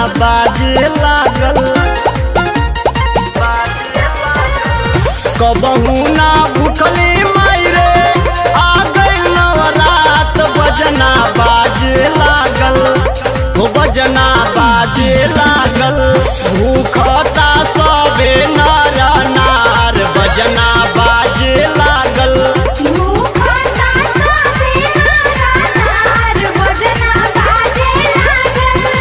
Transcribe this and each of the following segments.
बाजे लागल कबहू ना भूखली माई रे आ गइल नवरात बजना बाजे लागल हो बजना बाजे लागल भूखता सबे नर नार बजना बाजे लागल भूखता सबे नार बजना बाजे लागल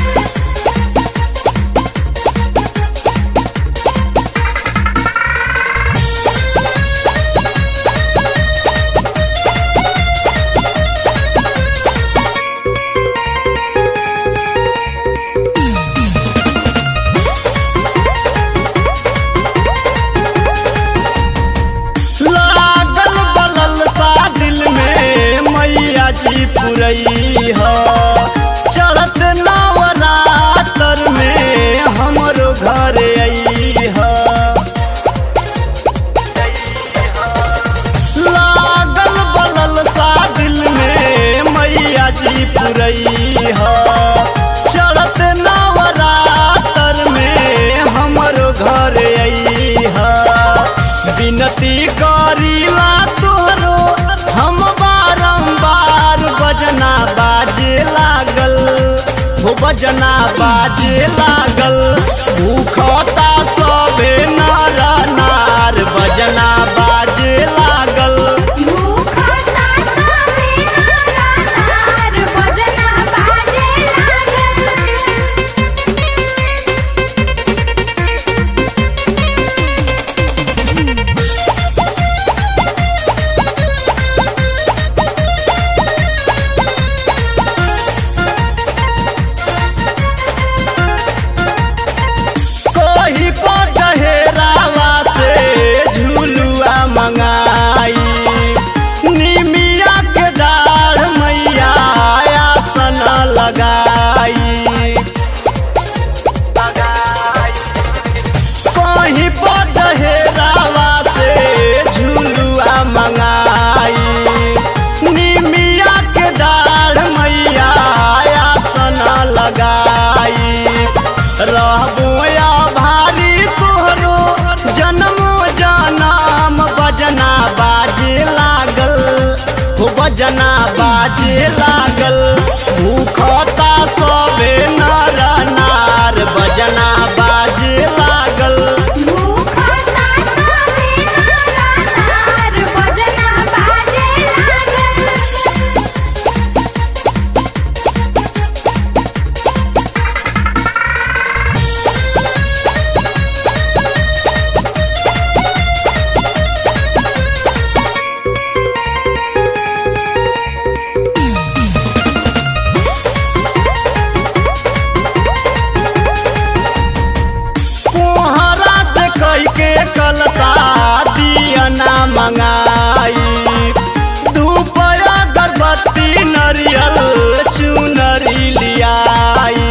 लागल बलल सा दिल में मैया जी पुरई ह चढ़त नवरातर में हमरो घर आई ह लागल बलल सा दिल में मैया जी पुरई ह चढ़त नवरातर में हमरो घर आई ह विनती करीला तोहरो हम बारंबार बजना बाजे लागल हो बजना बाजे लागल भूखता सबे नर नार बजना बाजे लागल भूखता सबे नार बजना बाजे लागल कोही पर डहेरावा से झुलुआ मंगाई निमिया के डाढ़ मैया आसन लगाई कहीं पर डहेरावा से झुलुआ मंगाई निमिया के डाढ़ मैया आसन लगाई रहबो या भारी तोहरो जन्मो जनम बजना बाजे लागल हो बजना बाजे लागल भूखता सबे नर नार बजना बाजे लागल भूखता सबे नार बजना बाजे लागल कोहरा से कई के कलता दियना मंगाई धूप अगरबत्ती नरियल चुनरी लियाई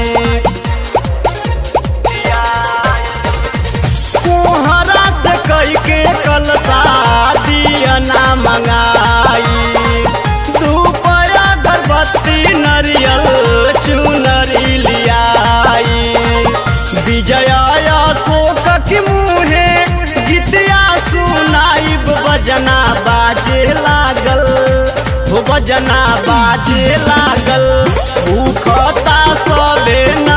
कोहरा से कई के कलता दियना मंगाई धूप अगरबत्ती नरियल चुनरी लियाई विजया अशोक के मुहे गीतिया सुनाइब बजना बाजे लागल हो बजना बाजे लागल भूखता सबे